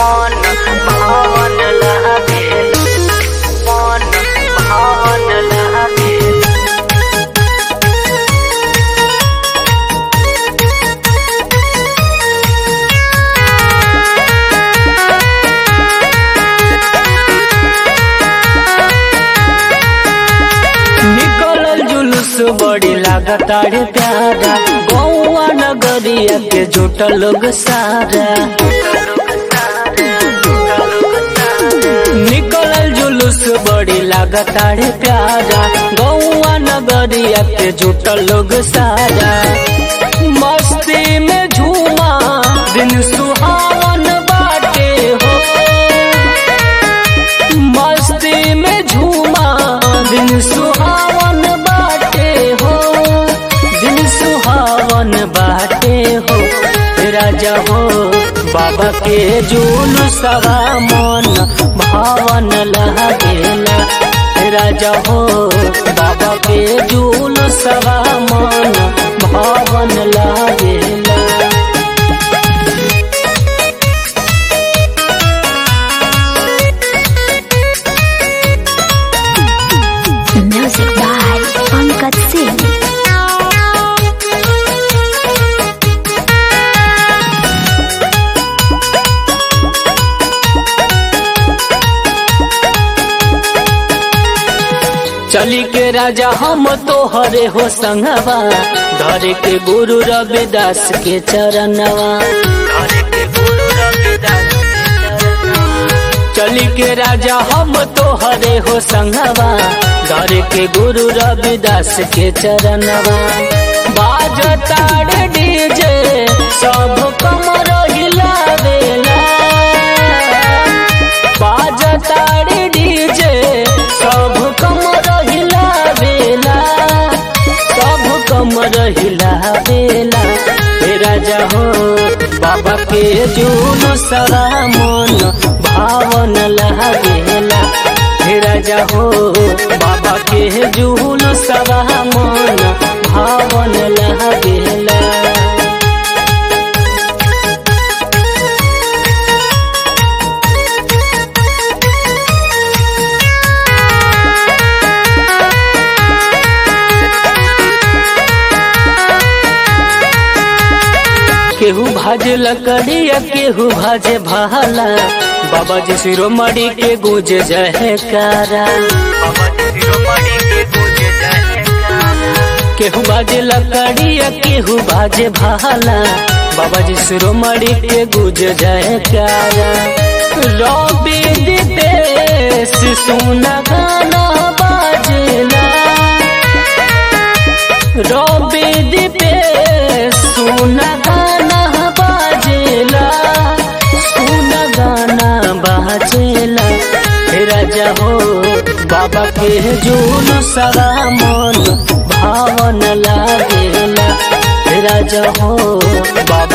मन भावन लागेल मन भावन लागेल निकलल जुलूस बड़ी लागतारे प्यारा गौआ नगरिया के जुटल लोग सारा निकलल जुलूस बड़ी लागतारे प्यारा गौआ नगरिया के जुटल लोग सारा मस्ती में झूमा दिन सुहावन बाटे हो मस्ती में झूमा दिन सुहावन बाटे हो दिन सुहावन बाटे हो राजा हो बाबा के जूल सवा मन भावन लागेला राजा हो बाबा के जूल सवा मन भावन लागेला Music by Pankaj Singh. चली के राजा हम तो हरे हो संगवा धरे के गुरु रविदास के चरणवा चली के राजा हम तो हरे हो संगवा धरे के गुरु रविदास के चरणवा बाजता डीजे सब कमर हिलावेला बाजता डीजे सब कमर हिलावेला सब कमर हिलावेला हे राजा हो बाबा के जून सरा मन भावन लागेला हे राजा हो बाबा के जून सरा मन भावन लागेला केहू भाजे लकड़िया केहू भाजे भाला बाबा जी शिरोमणि के गुज जयकारा केहू भाजे लकड़िया केहू भाजे भाला बाबा जी शिरोमणि के गुज जयकारा रवि दिपेश सुना गाना बाजेला रवि दिपेश सुना गाना बाजेला सुना गाना बाजेला हे राजा हो बाबा के जून सारा मन भावन लागेला हे राजा हो बाबा